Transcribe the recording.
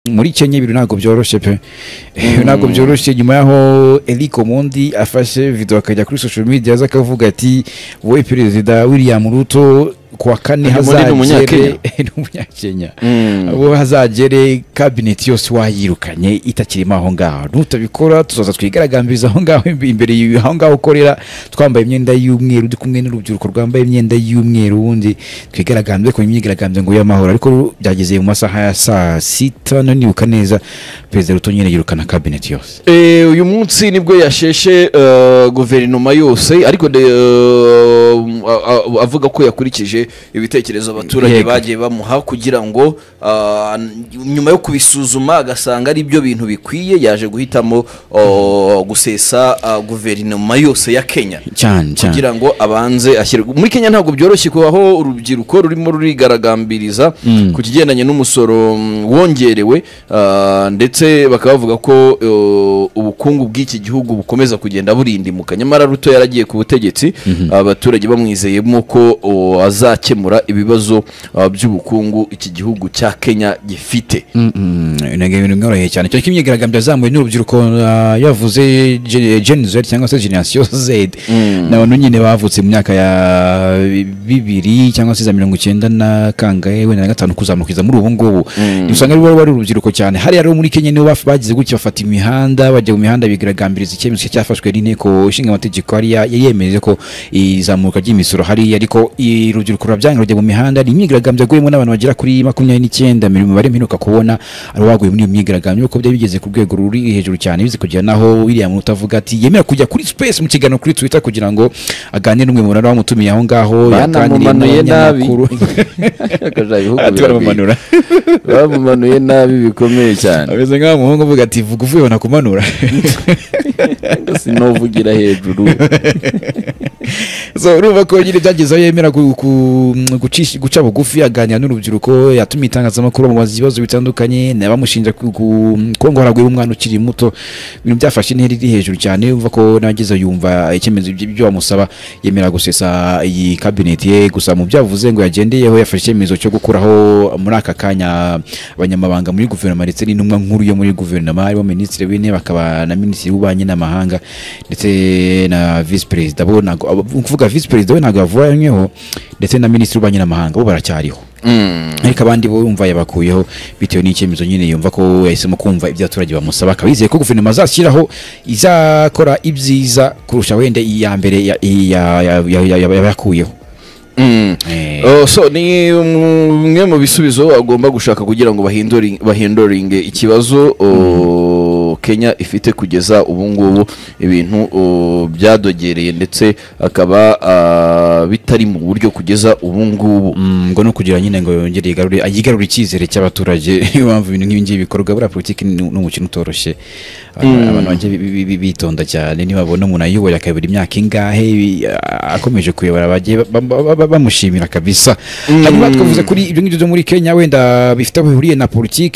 muri Kenya ibintu ntabwo byoroshye pe ntabwo byoroshye nyuma yaho Eli Komondi afashe video akajya kuri social media aza akavuga ati wowe perezida William Ruto kuwa kane Eli Mondi ni hazagere umunyakenya. ni umunyakenya uwo hazagere kabineti yose wayirukanye itakirimo aho ngaho nutabikora tuzaza twigaragambiriza aho ngaho imbe- imbere y- aho ngaho ukorera twambaye imyenda y'umweru ndi kumwe n'urubyiruko rwambaye imyenda y'umweru ubundi twigaragambye ku myigaragambyo ngo y'amahoro ariko byageze mu masaha ya saa sita nanibuka neza perezida ruto nyine yirukana kabineti yose Eh, uyu munsi nibwo yasheshe eh, guverinoma yose ariko de- eh, a- a- avuga ko yakurikije ibitekerezo abaturage Yego. bagiye bamuha kugira ngo ah, nyuma yo kubisuzuma agasanga ari byo bintu bikwiye yaje guhitamo oh, gusesa ah, guverinoma yose ya kenya cyane cyane kugira ngo abanze ashyirwe muri kenya ntabwo byoroshye kubaho urubyiruko rurimo rurigaragambiriza ku kigendanye n'umusoro mm, wongerewe ah, ndetse bakaba bavuga ko eh, ubukungu bw'iki gihugu bukomeza kugenda burindimuka nyamara ruto yaragiye ku butegetsi abaturage bamwizeyemo ko oh, azakemura ibibazo ah, by'ubukungu iki gihugu cya kenya gifite ntabwo ibintu byoroheye cyane cyane ko imyigaragambyo yazamuwe n'urubyiruko ah, yavuze gen z cyangwa se generasiyo z ni abantu nyine bavutse mu myaka ya bibiri cyangwa se za mirongo icyenda na kangahe wenda na gatanu kuzamuka iza muri ubu ngubu usanga ari bo bari urubyiruko cyane hariya rero muri kenya nibo baf- bagize gutya bafata imihanda bajya mu mihanda bigaragambiriza icyemezo cyafashwe n'inteko ishinga amategeko hariya yari yemeje ko izamuka ry'imisoro hariya ariko i- urubyiruko rurabyanga rujya mu mihanda ni imyigaragambyo yaguyemo n'abantu bagera kuri makumyabiri n'icyenda mu mibare mperuka kubona ari uwaguye muri iyo myigaragambyo kuko byari bigeze ku rwego ruri hejuru cyane bize kugera naho William Ruto avuga ati yemera kujya kuri space mu kiganiro kuri Twitter kugira ngo aganire n'umwe mu bantu wamutumiye aho ngaho yaganiriye banamumanuye nabi n'abanyamakuru ati baramumanura bamumanuye nabi bikomeye cyane ameze nk'aho umuhungu avuga ati vuga uvuye banakumanura sinovugira hejuru so urumva ko nyine byagezeho yemera gu- ku- gucisha- guca bugufi aganira n'urubyiruko yatuma itangazamakuru amubaza ibibazo bitandukanye nabamushinja ku- ku- kuba ngo haraguyeho umwana ukiri muto ibintu byafashe intera iri hejuru cyane urumva ko nagezeho yumva icyemezo by'ibyo ibyo bamusaba yemera gusesa iyi kabineti ye gusa mu byo yavuze ngo yagendeyeho yafashe icyemezo cyo gukuraho muri aka kanya abanyamabanga muri guverinoma ndetse n'intumwa nkuru yo muri guverinoma harimo minisitiri w'intebe akaba na minisitiri w'ububanyi n'amahanga ndetse na visi perezida bo ntabwo abo- ni ukuvuga visi perezida we ntabwo yavanyweho ndetse na minisitiri w'ububanyi n'amahanga bo baracyariho ariko abandi bo yumva yabakuyeho bitewe n'icyemezo nyine yumva ko yahisemo kumva ibyo abaturage bamusaba akaba yizeye ko guverinoma azashyiraho izakora ibyiza kurusha wenda iya mbere ya- iya- ya- ya- ya- ya- yakuyeho Eh, Oh, so ni umwe mu bisubizo agomba gushaka kugira ngo bahinduri- bahinduringe ikibazo oh, kenya ifite kugeza ubu ngubu ibintu oh, byadogereye ndetse akaba ah, bitari mu buryo kugeza ubu ngubu Mm, ngo no kugira nyine ngo yongere yigarure yigarure icyizere cy'abaturage niyo mpamvu ibintu nk'ibi ngibi bikorwa buriya politiki ni ni umukino utoroshye Aba- abantu bajya bi- bi- bi- bitonda cyane nibabona umuntu ayoboye akayobora imyaka ingahe bi- a- akomeje kuyobora bajye ba- ba- ba- ba- bamushimira kabisa hanyuma twavuze kuri ibyo ngibyo byo muri kenya wenda bifite aho bihuriye na politiki